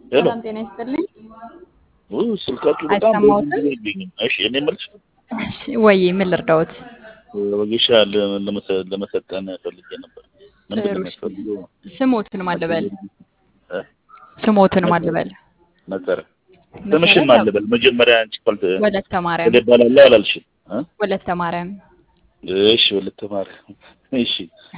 ሄሎ ሰላም ጤና ይስጥልኝ። ውይ ስልካችሁ በጣም አይሰማዎትም? በጊዜ ይገኛል። እሺ እኔ የምልሽ ወይ ምን ልርዳዎት? ወጌሻ ለ- ለመሰ- ለመሰልጠን ፈልጌ ነበር። ምንድን ነው ጥሩ እሺ። የሚያስፈልገው? ስሞትን ማልበል እ? ስሞትን ማልበል መሰረ ስምሽን መሰረት ማልበል መጀመሪያ አንቺ ፈልት ወለተ ማርያም እባላለሁ አላልሽም? እ? ወለተ ማርያም እሺ ወለተ ማርያም እሺ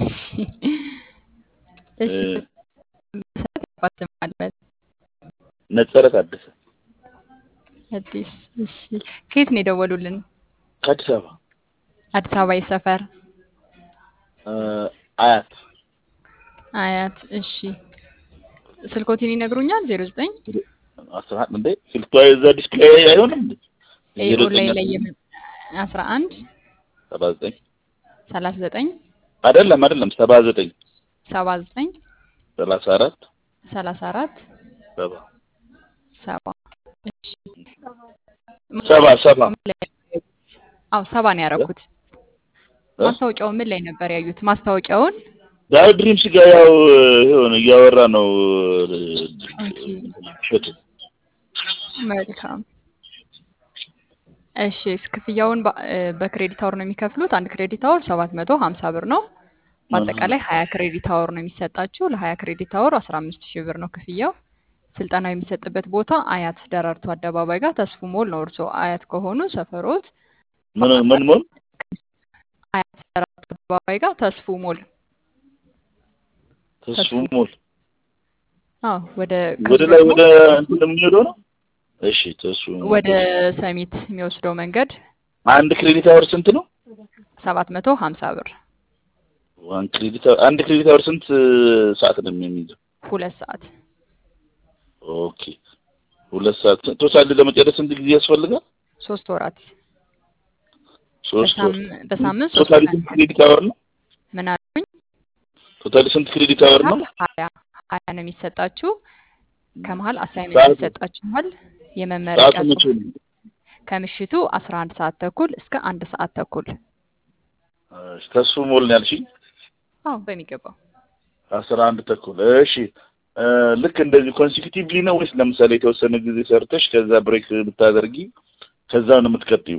እሺ እ፣ መሰረት አባትን ማልበል ነጸረ ታደሰ አዲስ እሺ ከየት ነው የደወሉልን? ከአዲስ አበባ አዲስ አበባ የሰፈር እ፣ አያት አያት እሺ ስልኮትን ይነግሩኛል? ዜሮ ዘጠኝ አስራ አንድ እንዴ ስልኳ እዛ ዲስፕሌይ አይሆንም እንዴ? ዜሮ ዘጠኝ ኦንላይን ላይ የምን አስራ አንድ ሰባ ዘጠኝ ሰላሳ ዘጠኝ አይደለም አይደለም ሰባ ዘጠኝ ሰባ ዘጠኝ ሰላሳ አራት ሰላሳ አራት ሰባ ሰባ እሺ ሰባ ሰባ ምን ላይ አዎ ሰባ ነው ያደረኩት። እ? ማስታወቂያውን ምን ላይ ነበር ያዩት? ማስታወቂያውን ዳር ድሪምስ ጋር ያው የሆነ እያወራ ነው ኦኬ ሸቱ መልካም እሺ ክፍያውን በ- እ፣ በክሬዲት አወር ነው የሚከፍሉት። አንድ ክሬዲት አወር ሰባት መቶ ሀምሳ ብር ነው። በአጠቃላይ ሀያ ክሬዲት አወር ነው የሚሰጣችሁ። ለሀያ ክሬዲት አወር አስራ አምስት ሺህ ብር ነው ክፍያው። ስልጠናው የሚሰጥበት ቦታ አያት ደራርቱ አደባባይ ጋር ተስፉ ሞል ነው። እርስዎ አያት ከሆኑ ሰፈሮት ምን ምን ሞል አያት ደራርቱ አደባባይ ጋር ተስፉ ሞል ተስፉ ሞል አዎ ወደ ወደ ላይ ወደ እንትን የሚሄደው ነው። እሺ ተስፉ ሞል። ወደ ሰሚት የሚወስደው መንገድ አንድ ክሬዲት አወር ስንት ነው? ሰባት መቶ ሀምሳ ብር ዋን ክሬዲት አወር አንድ ክሬዲት አወር ስንት ሰዓት ነው የሚይዘው? ሁለት ሰዓት ኦኬ ሁለት ሰዓት ቶታል ለመጨረስ ስንት ጊዜ ያስፈልጋል? ሶስት ወራት ሶስት ወር። በሳም- በሳምንት ሶስት ቶታሊ ቀን ስንት ክሬዲት አወር ነው? ምን አሉኝ? ቶታሊ ስንት ክሬዲት አወር ነው? ሀያ ሀያ ነው የሚሰጣችሁ። ከመሀል አሳይመንት ሰዓቱ? ይሰጣችኋል። የመመረቂያ ሰዓቱ መቼ ጽሁፍ ነው? ከምሽቱ አስራ አንድ ሰዓት ተኩል እስከ አንድ ሰዓት ተኩል። እሺ፣ ተስፉ ሞል ነው ያልሽኝ? አዎ በሚገባው አስራ አንድ ተኩል እሺ እ፣ ልክ እንደዚህ ኮንሲኪቲቭሊ ነው ወይስ ለምሳሌ የተወሰነ ጊዜ ሰርተሽ ከዛ ብሬክ ብታደርጊ ከዛ ነው የምትቀጥዩ?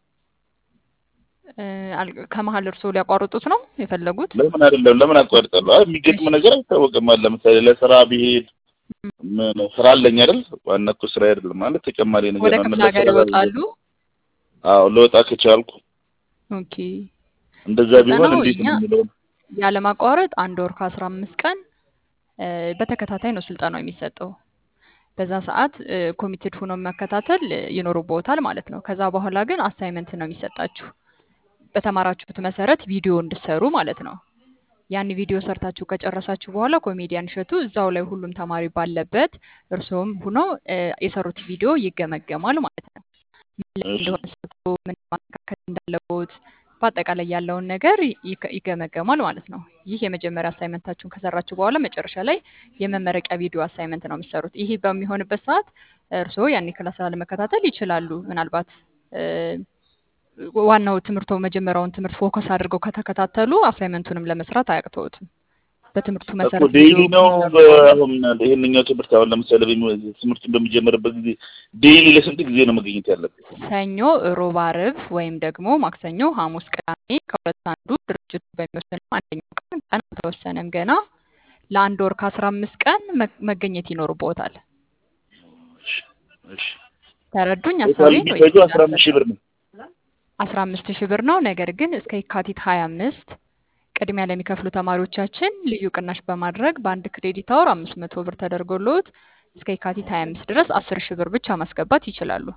እ፣ አል- ከመሀል እርስዎ ሊያቋርጡት ነው የፈለጉት? ለምን አይደለም ለምን አቋርጣለሁ? አይ የሚገጥም ነገር አይታወቅም። አለ ለምሳሌ ለስራ ቢሄድ ምን ስራ አለኝ አይደል? ዋና እኮ ስራ አይደለም ማለት ተጨማሪ ነገር ወደ ነው። ክፍለ ለስራ ሀገር ይወጣሉ? አዎ ልወጣ ከቻልኩ ኦኬ እንደዛ ቢሆን ስልጠናው እንዴት እኛ ነው የሚለው ያለማቋረጥ አንድ ወር ከአስራ አምስት ቀን እ፣ በተከታታይ ነው ስልጠናው የሚሰጠው። በዛ ሰዓት ኮሚትድ ሆኖ መከታተል እ፣ ይኖርብዎታል ማለት ነው። ከዛ በኋላ ግን አሳይመንት ነው የሚሰጣችሁ በተማራችሁት መሰረት ቪዲዮ እንድሰሩ ማለት ነው። ያን ቪዲዮ ሰርታችሁ ከጨረሳችሁ በኋላ ኮሜዲያን እሸቱ እዛው ላይ ሁሉም ተማሪ ባለበት እርስዎም ሆኖ እ፣ የሰሩት ቪዲዮ ይገመገማል ማለት ነው። ምን ላይ እሺ እንደሆነ ሰጡ፣ ምን ማስተካከል እንዳለቦት በአጠቃላይ ያለውን ነገር ይገ- ይገመገማል ማለት ነው። ይህ የመጀመሪያ አሳይመንታችሁን ከሰራችሁ በኋላ መጨረሻ ላይ የመመረቂያ ቪዲዮ አሳይመንት ነው የምትሰሩት። ይህ በሚሆንበት ሰዓት እርስዎ ያን ክላስ ለመከታተል ይችላሉ። ምናልባት እ፣ ዋናው ትምህርቶ መጀመሪያውን ትምህርት ፎከስ አድርገው ከተከታተሉ አሳይመንቱንም ለመስራት አያቅተውትም። በትምህርቱ እኮ መሰረት ዴይሊ ቪዲዮ ነው ይሰሩ። አሁን ይሄንኛው ትምህርት አሁን ለምሳሌ በሚ- ትምህርቱን በሚጀምርበት ጊዜ ዴይሊ ለስንት ጊዜ ነው መገኘት ያለብን? ሰኞ፣ ሮብ፣ አርብ ወይም ደግሞ ማክሰኞ፣ ሐሙስ፣ ቅዳሜ ከሁለት አንዱ ድርጅቱ በሚወስነው አንደኛው ቀን ቀን አልተወሰነም ገና ለአንድ ወር ከአስራ አምስት ቀን መ- መገኘት ይኖርብዎታል። እሺ እሺ ተረዱኝ ቶታል ሀሳቤን ወይስ የሚፈጁ አስራ አምስት ሺህ ብር ነው። አስራ አምስት ሺህ ብር ነው። ነገር ግን እስከ የካቲት ሀያ አምስት ቅድሚያ ለሚከፍሉ ተማሪዎቻችን ልዩ ቅናሽ በማድረግ በአንድ ክሬዲት አወር አምስት መቶ ብር ተደርጎልዎት እስከ የካቲት ሀያ አምስት ድረስ አስር ሺህ ብር ብቻ ማስገባት ይችላሉ።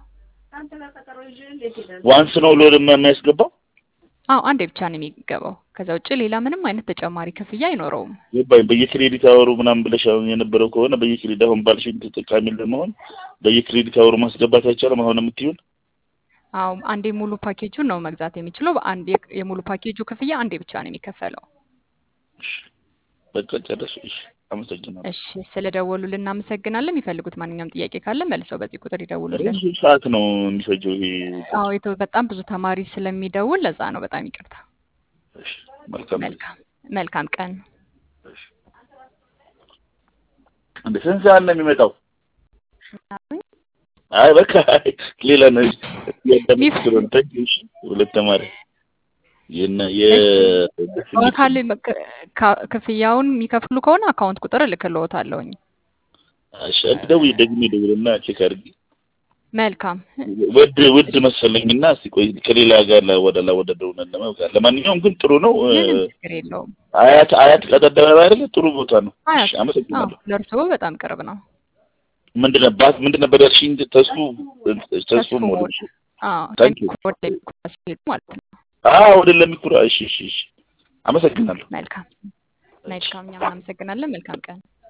ዋንስ ነው ሎድ የሚያስገባው አዎ አንዴ ብቻ ነው የሚገባው። ከዛ ውጭ ሌላ ምንም አይነት ተጨማሪ ክፍያ አይኖረውም። ገባኝ። በየክሬዲት አወሩ ምናምን ብለሽ አሁን የነበረው ከሆነ በየክሬዲት አሁን ባልሽኝ ተጠቃሚ ለመሆን በየክሬዲት አወሩ ማስገባት አይቻልም። አሁን የምትይውን አዎ አንዴ ሙሉ ፓኬጁን ነው መግዛት የሚችለው። በአንድ የክ- የሙሉ ፓኬጁ ክፍያ አንዴ ብቻ ነው የሚከፈለው። እሺ፣ በቃ ጨረሱ። እሺ፣ አመሰግናለሁ። እሺ ስለደወሉልን እናመሰግናለን። የሚፈልጉት ማንኛውም ጥያቄ ካለ መልሰው በዚህ ቁጥር ይደውሉልን። ብዙ ሰዓት ነው የሚፈጀው ይሄ። አዎ የተ- በጣም ብዙ ተማሪ ስለሚደውል ለዛ ነው። በጣም ይቅርታ። እሺ፣ መልካም መልካም መልካም ቀን። እሺ። እንደ ስንት ሰዓት ነው የሚመጣው? አይ በቃ ሌላ ነው ያዳምጥ ስለሆነ እሺ ሁለት ተማሪ የና የ በአካል መክ- ካ- ክፍያውን የሚከፍሉ ከሆነ አካውንት ቁጥር እልክልዎታለሁኝ። እሺ ደውዬ ደግሜ ደውልና ቼክ አድርጊ መልካም ውድ ውድ መሰለኝና እስቲ ቆይ ከሌላ ጋር ወደ ላ ወደ ደውነ ለማውቃት ለማንኛውም ግን ጥሩ ነው እ፣ ምንም ችግር የለውም። አያት አያት ቀጠደበ አይደለ ጥሩ ቦታ ነው አያት እሺ አመሰግናለሁ አዎ፣ ለእርስዎ በጣም ቅርብ ነው። ምንድን ነበር ምንድን ነበር ያልሽኝ ተስፉ ተስፉ ተስፉ ሞድ ሞል አዎ፣ Thank you. ወደ ሚኩራ ሲሄዱ ማለት ነው። አዎ ወደ ለሚኩራ እሺ እሺ እሺ አመሰግናለሁ መልካም መልካም፣ እኛም እናመሰግናለን። መልካም ቀን